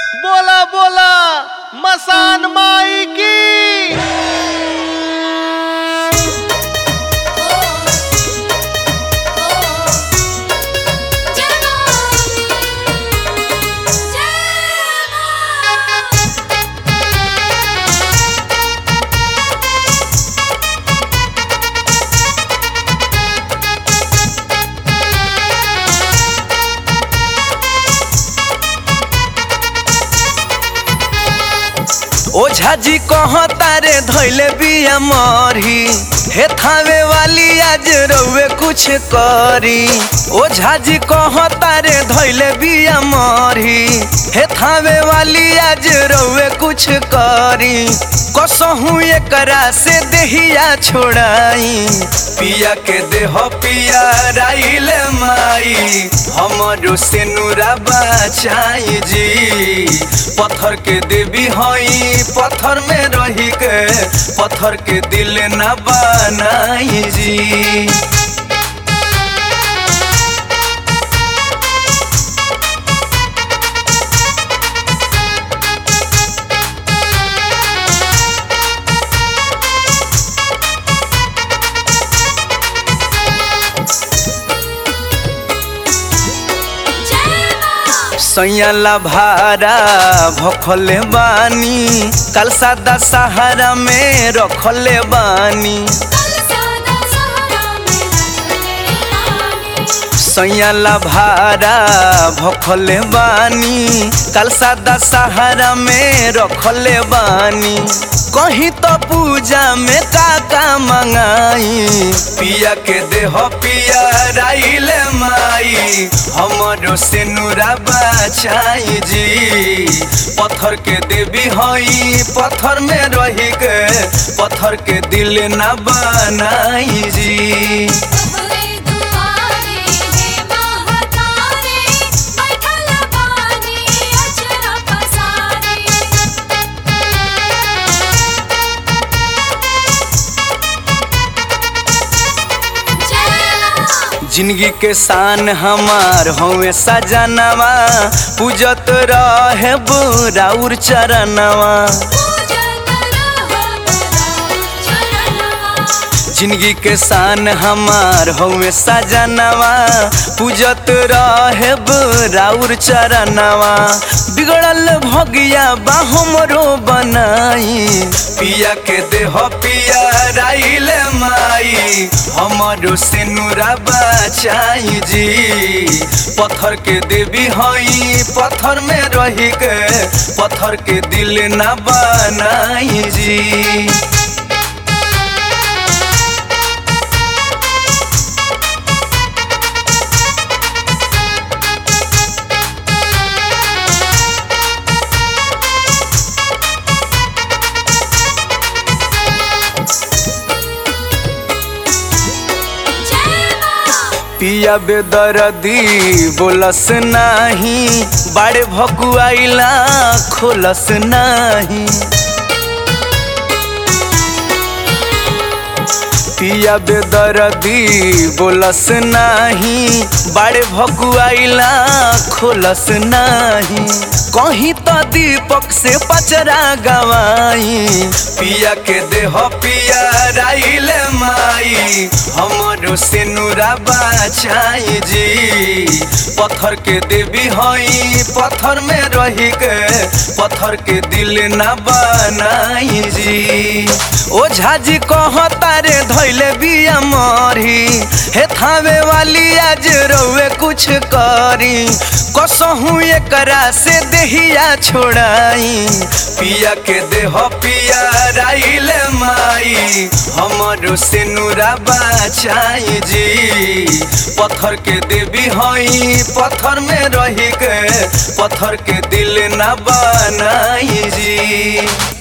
बोला बोला मसान माई की ओझा जी कह तारे धैले बिया मरी हे थावे वाली आज रउए कुछ करी ओझा जी कह तारे धैले बिया मरी हे थावे वाली आज रउए कुछ करी कसहू एकरा से देहिया छोड़ाई पिया के देह पिया राइल माई हमरो से नूरा बचाई जी पत्थर के देवी हई पत्थर में रही के पत्थर के दिल न बनाई जी सैयाला भारा भखले बानी कल सादा सहारा में रखले बानी सैयाला भारा भखले बानी कल सादा सहारा में रखले बानी कहीं तो पूजा में काका मंगाई पिया के देह पिया राइल माई हमरो से नूरा बचाई जी पत्थर के देवी हई पत्थर में रही के पत्थर के दिल न बनाई जी जिंदगी के शान हमार हवे सजनवा पूजत रहे बुराउर चरणवा जिंदगी के शान हमार हवे सजनवा पूजत रहे बुराउर चरणवा बिगड़ल भगिया बा हमरो बनाई पिया के देह पिया राइल माई हमरो से नूरा बचाई जी पत्थर के देवी हई पत्थर में रही के पत्थर के दिल न बनाई जी पिया बेदरदी बोलस नाही बाड़े भकुआइला खोलस नाही पिया बेदरदी बोलस नाही बाड़े भकुआइला खोलस नाही कहीं तो दीपक से पचरा गवाई पिया के देह पिया राइल माई हमरो से नूरा बचाई जी पत्थर के देवी हई पत्थर में रही के पत्थर के दिल न बनाई जी ओझा जी कह तारे धैले बिया मरी हे थावे वाली आज रउए कुछ करी कसहू एकरा से देहिया छोड़ाई पिया के देह पिया राइल माई हमरो से नूरा बचाई जी पत्थर के देवी हई पत्थर में रही के पत्थर के दिल न बनाई जी